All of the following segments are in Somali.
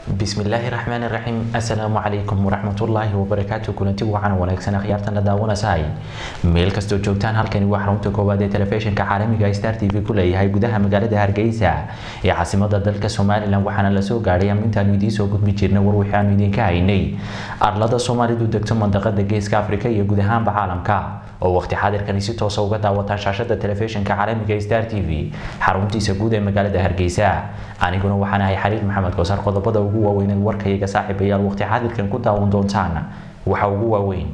bismillaahi raxmaani raxiim assalaamu calaykum waraxmatullaahi wabarakaatu kulanti wacan wanaagsan akhyaartana daawanasahay meel kastoo joogtaan halkani waa xarunta koowaad ee telefishinka caalamiga star t v ku leeyahay gudaha magaalada hargeysa ee caasimada dalka somalilan waxaana lasoo gaadhay amintaanu idiin soo gudbi jirna war waxaanu idinka haynay arlada soomaalidu degto mandaqada geeska afrika iyo guud ahaanba caalamka oo waqti xaadirkani si toosa uga daawataan shaashada telefishinka caalamiga star t v xaruntiisa guud ee magaalada hargeysa aniguna waxaan ahay xariir maxamed koosar qodobada ugu waaweyned warkayaga saaxiibayaal waqti xaadirkan ku daawan doontaan waxa ugu waaweyn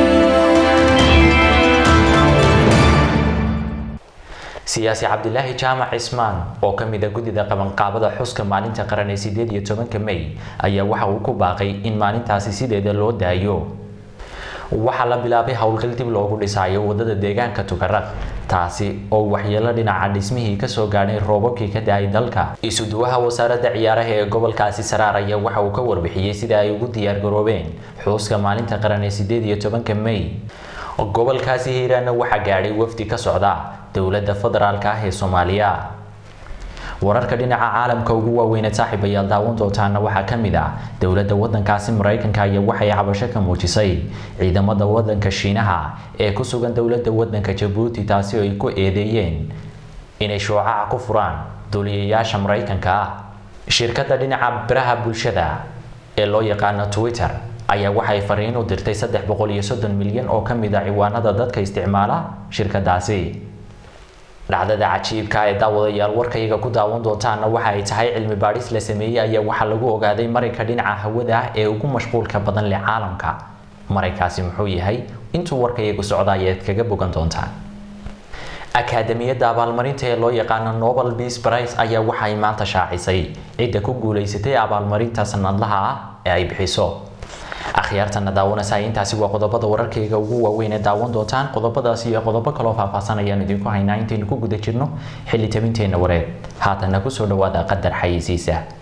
siyaasi cabdilaahi jaamac cismaan oo ka mid a guddida qabanqaabada xuska maalinta qaran ee sideed iyo tobanka may ayaa waxa uu ku baaqay in maalintaasi sideeda loo daayo waxaa la bilaabay howlgal dib loogu dhisayo wadada deegaanka tukaraq taasi oo waxyeelo dhinaca dhismihii kasoo gaadhay roobabkii ka da-ay dalka isuduwaha wasaaradda ciyaaraha ee gobolkaasi saraar ayaa waxa uu ka warbixiyey sida ay ugu diyaargaroobeen xuuska maalinta qaran ee sideed iyo tobanka may gobolkaasi hiiraana waxaa gaadhay wafdi ka socda dowladda federaalk ah ee soomaaliya wararka dhinaca caalamka ugu waaweyneed saaxiibayaal daawan doontaana waxaa ka mid ah dowladda wadankaasi maraykanka ayaa waxay cabasho ka muujisay ciidamada wadanka shiinaha ee ku sugan dowladda wadanka jabuuti taasi oo ay ku eedeeyeen inay shoocaca ku furaan duuliyayaasha maraykanka ah shirkadda dhinaca biraha bulshada ee loo yaqaano twitter ayaa waxay fariin u dirtay saddex boqol iyo soddon milyan oo ka mid a ciwaanada dadka isticmaala shirkadaasi dhacdada cajiibka ee daawadayaal warkayaga ku daawan doontaana waxa ay tahay cilmi baadhis la sameeyey ayaa waxaa lagu ogaaday marayka dhinaca hawada ah ee ugu mashquulka badan leh caalamka maraykaasi muxuu yahay intuu warkayagu socda ayaad kaga bogan doontaan akaadamiyadda abaalmarinta ee loo yaqaano nobel peace prize ayaa waxay maanta shaacisay cidda ku guulaysatay abaalmarinta sanadlaha ah ee ay bixiso akhyaartana daawanaysa intaasi waa qodobada wararkayga ugu waaweyn ee daawan doontaan qodobadaasi iyo qodobo kaloo faahfaahsan ayaan idinku haynaa intaynu ku guda jirno xilli tabinteenna wareed haatanna kusoo dhawaada qadar xayeysiisa